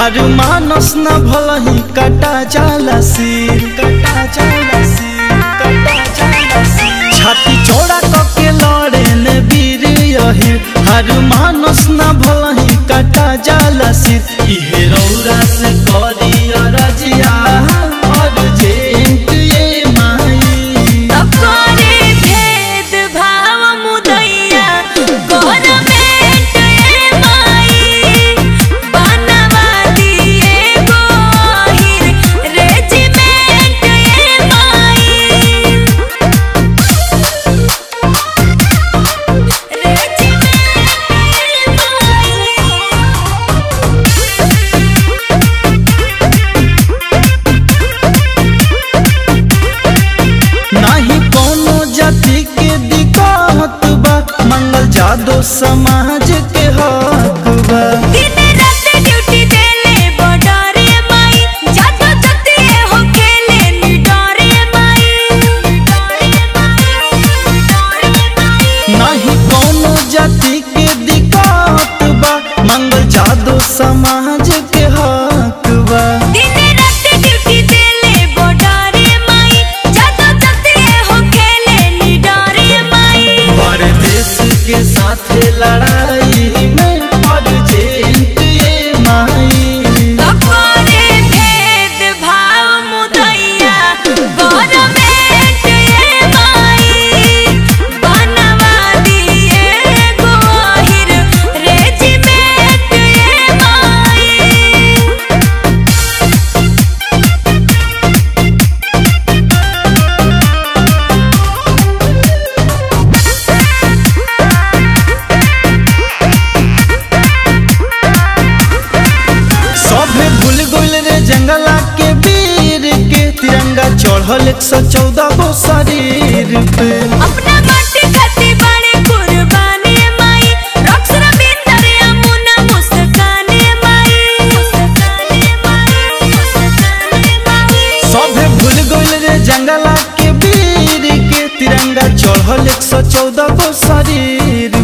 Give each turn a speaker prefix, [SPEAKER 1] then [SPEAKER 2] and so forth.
[SPEAKER 1] हर मानस न भलही कटा जाला सिर कटा जाला सिर कटा जाला सिर छाती चौड़ा कके लड़े ने वीर यही हर मानस न भलही कटा जाला सिर इहे रौरा से करी अरजिया और जेंट ये माई
[SPEAKER 2] तकोरे भेद भाव मुदैया गवर्नमेंट ए माई बनवा दिए गोहिर रेजिमेंट ए माई रेजिमेंट
[SPEAKER 1] नाही कोनो जाति के दिक्कत बा मंगल जादो समाज के हक बा
[SPEAKER 2] दिन रात ड्यूटी देले बॉर्डर माई जातो जति हो खेले निडर माई
[SPEAKER 1] नाही कोनो जाति के दिक्कत बा मंगल जादो समाज के हक बा
[SPEAKER 2] दिन रात ड्यूटी देले बॉर्डर माई जातो जति हो खेले निडर माई
[SPEAKER 1] बड़े देश के साथ लड़ाई में और जेंट ये माई
[SPEAKER 2] तकोरे भेद भाव मुदैया गवर्नमेंट ए माई बनवा दिए गोहिर रेजिमेंट ए माई
[SPEAKER 1] सभे भूल गइल रे जंगला के वीर के तिरंगा चढ़ल एक सौ चौदह गो शरीर पे
[SPEAKER 2] अपना माटी खाती बड़े कुर्बानी माई रक्स रविंदर यमुना मुस्कानी माई मुस्कानी माई मुस्कानी माई
[SPEAKER 1] सभे भूल गइल रे जंगला के वीर के तिरंगा चढ़ल एक सौ चौदह गो शरीर